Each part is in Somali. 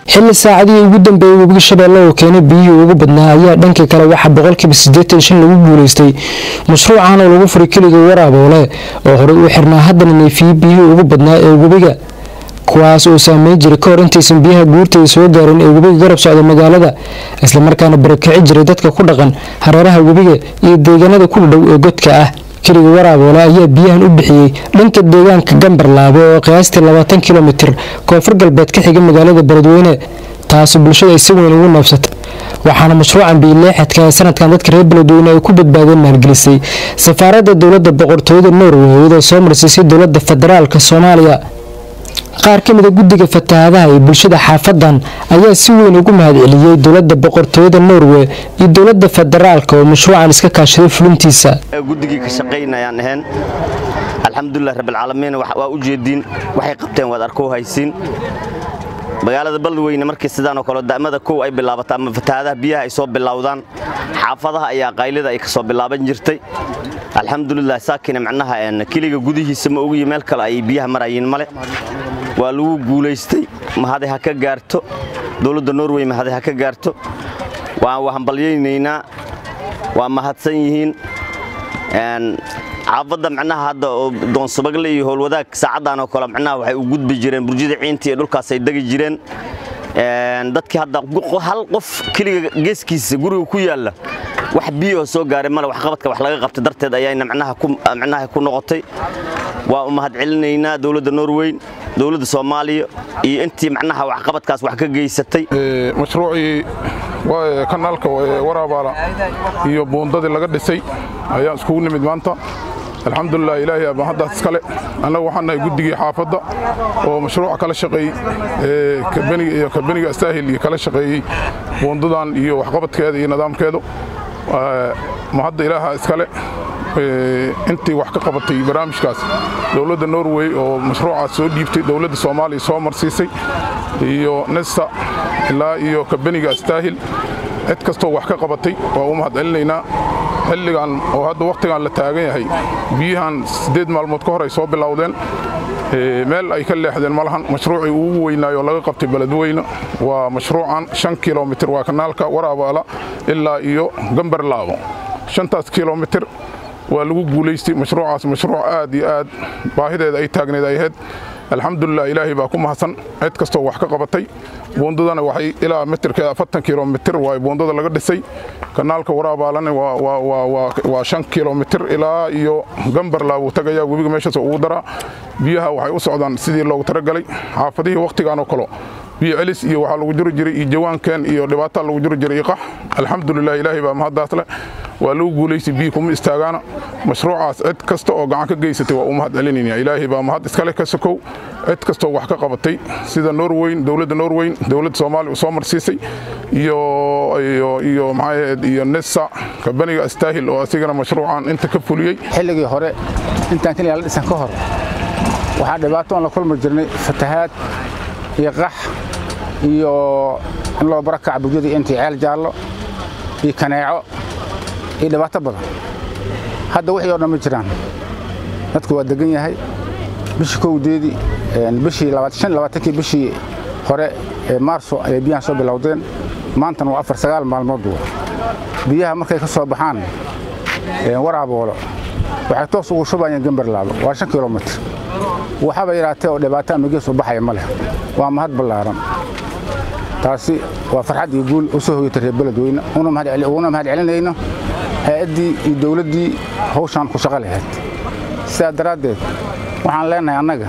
xilli saacadihii ugu dambeeyey webiga shabeelle oo keenay biyihii ugu badnaa ayaa dhanka kale waxaa boqolkiiba siddeetan shan lagu guulaystay mashruucan oo lagu furay keliga waraaboole oo horey u xirnaa haddana neefiyey biyihii ugu badnaa ee webiga kuwaas oo saameyn jiray ka hor intaysan biyaha guurtay soo gaarin ee webiga garab socda magaalada islamarkaana barakici jiray dadka ku dhaqan hareeraha webiga iyo deegaanada ku dhow ee godka ah keliga waraaboole ayaa biyahan u bixiyey dhanka deegaanka gambarlaabe oo qiyaastii labaatan kilomitir koonfur galbeed ka xiga magaalada beledweyne taasi bulshada ay si weyn ugu neebsatay waxaana mashruucan biileexadka ee sanadkan dadka reer beledweyne ay ku badbaadeen maalgelisay safaaradda dowladda boqortooyada norway iyadoo soo marsiisay dowladda federaalk soomaaliya qaar ka mida guddiga fatahaadaha ee bulshada xaafadan ayaa si weyn ugu mahadceliyey dowladda boqortooyada norway iyo dowladda federaalka oo mashruucan iska kaashaday fulintiisa guddigii ka shaqaynayaan ahayn alxamdulilah rabbilcaalamiin waa u jeediin waxay qabteen waad arkoo haysiin magaalada beledweyne markii sidaanoo kale da'mada kow ay bilaabato ama fatahaadaha biyaha ay soo bilowdaan xaafadaha ayaa qaylida ay ka soo bilaaban jirtay alxamdulilah saakina macnaha keliga gudihiisa ma ogiyi meel kale ay biyaha marayiin male waa lagu guulaystay mahaday ha ka gaarto dowladda norway mahaday ha ka gaarto waan hambalyaynaynaa waa mahadsan yihiin xaafadda macnaha hadda oo doonsubagle iyo howlwadaag saacaddan oo kale macnaha waxay u gudbi jireen burjida ciinta iyo dhulkaas ay degi jireen dadkii hadda hal qof keliga geeskiisa guriga ku yaalla wax biyahoo soo gaaray male waxqabadka wax laga qabtay darteed ayayna macnaha ku noqotay waa u mahadcelinaynaa dowladda norweyn dowladda soomaaliya iyo intii macnaha waxqabadkaas wax ka geysatay mashruucii kanaalka waraabaala iyo buundadii laga dhisay ayaan iskugu nimid maanta alxamdulilah ilaahay abaan haddaas iskale annagu waxaan nahay guddigii xaafadda oo mashruuca kala shaqeeyey iyo kabeniga astaahil iyo kala shaqeeyey buundadan iyo waxqabadkeeda iyo nidaamkeedu ma hadda ilaaha iskale intii wax ka qabatay barnaamijkaas dowladda norway oo mashruucaas soo dhiibtay dowladda soomaaliya soo marsiisay iyo nesta ilaa iyo kabeniga astaahil cid kastoo wax ka qabatay waa u mahadcelinaynaa xilligan oo hadda wakhtigan la taagan yahay biyahan siddeed maalmood ka hor ay soo bilowdeen meel ay ka leexdeen ma lahan mashruucii ugu weynaayo laga qabtay beledweyne waa mashruucan shan kilomitir waa kanaalka waraabaala ilaa iyo gambarlaabo shantaas kilomitir waa lagu guulaystay mashruucaas mashruuc aad iyo aad baahideeda ay taagneed ay ahayd alxamdulilah ilaahay baa ku mahadsan cid kastoo wax ka qabatay buundadana waxay ilaa mitirkeeda afartan kilomitir waa buundada laga dhisay kanaalka waraabaalana waa shan kilomitir ilaa iyo gambarlaa wuu tagayaa webiga meeshaas ugu daraa biyaha waxay u socdaan sidii loogu talagalay xaafadihii wakhtigan oo kale biyo celis iyo waxaa lagu jiri jiray iyo jawaankeen iyo dhibaataa lagu jiri jiray iqax alxamdulilah ilaahay baa mahaddaas leh waa lagu guulaystay biyi kuma istaagaana mashruucaas cid kasta oo gacan ka geysatay waa u mahad celinayna ilaahay baa mahad iskale ka sokow cid kastoo wax ka qabatay sida norweyn dowladda norweyn dowladda soomaaliya soo marsiisay iyo iyo iyo maxaahayd iyo nesa kabaniga astaahil oo asigana mashruucan inta ka fuliyey xilligii hore intaan keliya la dhisan ka hor waxaa dhibaato aan la kulmi jirnay fatahaad iyo qax iyo in loo barakaca bugyadii intii ceel jaallo iyo kaneeco iyo dhibaato badan hadda wixii oo dhan ma jiraan dadku waa degan yahay bishii kowdeedii bishii labaatankii bishii hore ee maarso ayay biyahan soo bilowdeen maantana waa afar sagaal maalmood wa biyaha markay ka soo baxaan waraaboolo waxay toos ugu shubayeen gambarlaabo waa shan kilomitr waxaba yaraatee oo dhibaato ama gees u baxaya ma leh waa mahad ballaaran taasi waa farxad iyo guul u soo hoyatay reer beledweyne uguna mahad celinayno hay-addii iyo dowladdii hawshaan ku shaqo lahayd sidaa daraaddeed waxaan leenahay annaga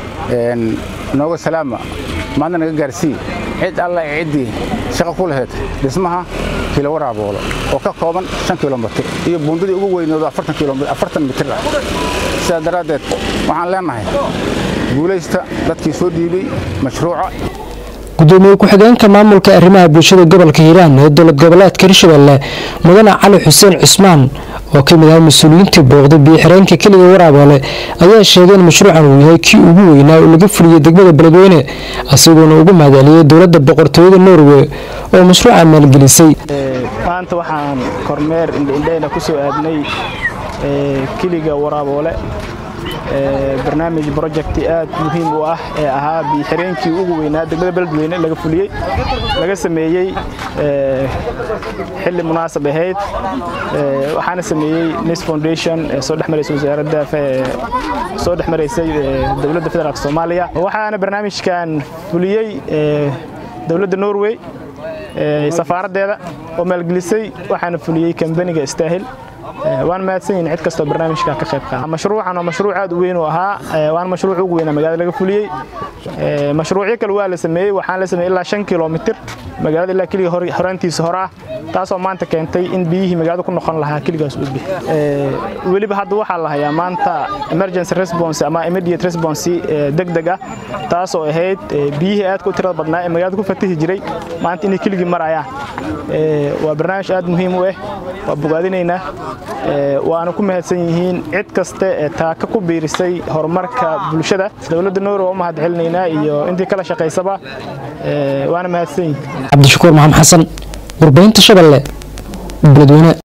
nooga salaama maadna naga gaarsii cid alla ciddii shaqo ku lahayd dhismaha kilo waraaboolo oo ka kooban shan kilomitir iyo buundadii ugu weynoodo afartan mitir ah sidaa daraaddeed waxaan leenahay guulaysta dadkii soo dhiibay mashruuca gudoomiye ku-xigeenka maamulka arrimaha bulshada gobolka hiiraan ee dowlad goboleedka hirshabelle mudane cali xuseen cusmaan oo ka mid ah mas-uuliyiintii booqday biyo-xireenka keliga waraaboole ayaa sheegay in mashruucan uu yahay kii ugu weynaa oo laga fuliyey degmada beledweyne isagoona ugu mahadceliyey dowladda boqortooyada norway oo mashruuca maalgelisay maanta waxaan kormeer indhaindhayna ku soo aadnay keliga waraaboole barnaamij projecti aad muhiim u ah ee ahaa biyo-xireenkii ugu weynaa degmada beledweyne laga fuliyey laga sameeyey xilli munaasab ahayd waxaana sameeyey nis foundation ee soo dhex maraysay wasaaradda soo dhex maraysay dowladda federaalk soomaaliya waxaana barnaamijkan fuliyey dowladda norway safaaraddeeda oo maalgelisay waxaana fuliyey kambaniga istaahil waan mahadsan yihin cid kastoo barnaamijka ka qayb qaada mashruucan waa mashruuc aad u weyn u ahaa waana mashruuc ugu weynaa magaalada laga fuliyey mashruucyo kale waa la sameeyey waxaan la sameeyey ilaa shan kilomitir magaalada ilaa keliga horaantiisa hore ah taasoo maanta keentay in biyihii magaalada ku noqon lahaa keligaas udbi weliba hadda waxaa la hayaa maanta emergency response ama immediate response degdeg ah taasoo ahayd biyihii aadka u tirada badnaa ee magaalada ku fatihi jiray maanta inay keligii marayaan waa barnaamij aad muhiim u ah waa bogaadinaynaa waana ku mahadsan yihiin cid kaste ee taaka ku biirisay horumarka bulshada dowladda noor waa u mahad celinaynaa iyo intii kala shaqaysaba waana mahadsan yihiin cabdishakuur maxamed xasan warbaahinta shabeelle beledweyne